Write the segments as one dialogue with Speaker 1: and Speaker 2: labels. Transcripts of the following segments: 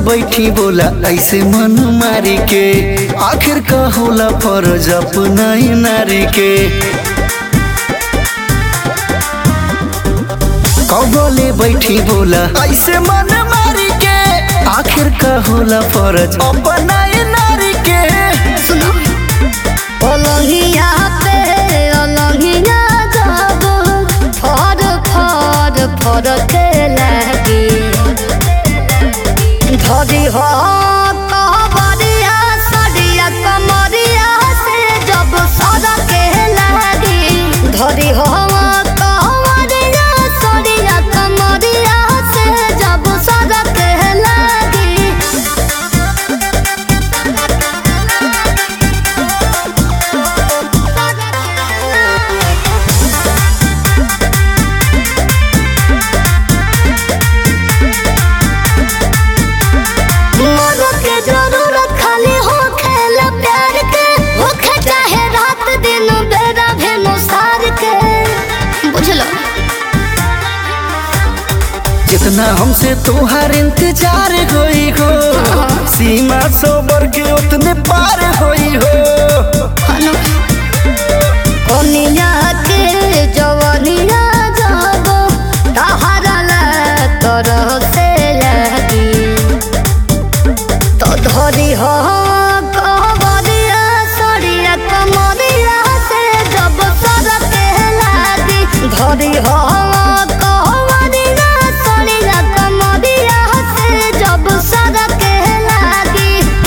Speaker 1: बैठी बोला ऐसे मन मारी के आखिर का होला फर्ज अपना ही नारी के कबले बैठी बोला ऐसे मन मारी के आखिर का होला फर्ज अपना ही नारी के
Speaker 2: सुनो ओलंगिया पे ओलंगिया जब फर फर फर के लगी धरी हो कबरिया सरिया कमरिया से जब सर के लगी धरी हो कबरिया सरिया कमरिया से जब सर के लगी मोर के जरूरत खाली हो खेल प्यार के होखे चाहे रात दिन बेरा भेनो सार के बुझलो
Speaker 1: जितना हमसे तोहार इंतजार होई हो सीमा सोबर के उतने पार होई हो
Speaker 2: हनु कोनिया के जवनिया जाबो तहरा ला तरह से लगी तो धरी हो कबरिया सरिया कमरिया से जब सर के लागी धरी हो कबरिया सरिया कमरिया से जब सर के लागी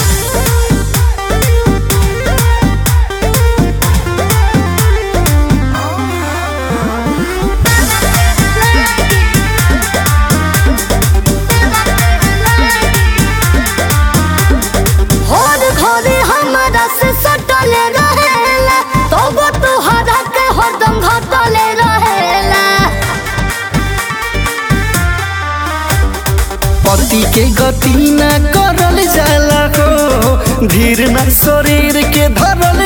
Speaker 2: हर घरे हमरा से सटल रहेला तब तोहरा के हरदम घटल रहेला
Speaker 1: पति के गति न करल जाला हो धीर न शरीर के धरल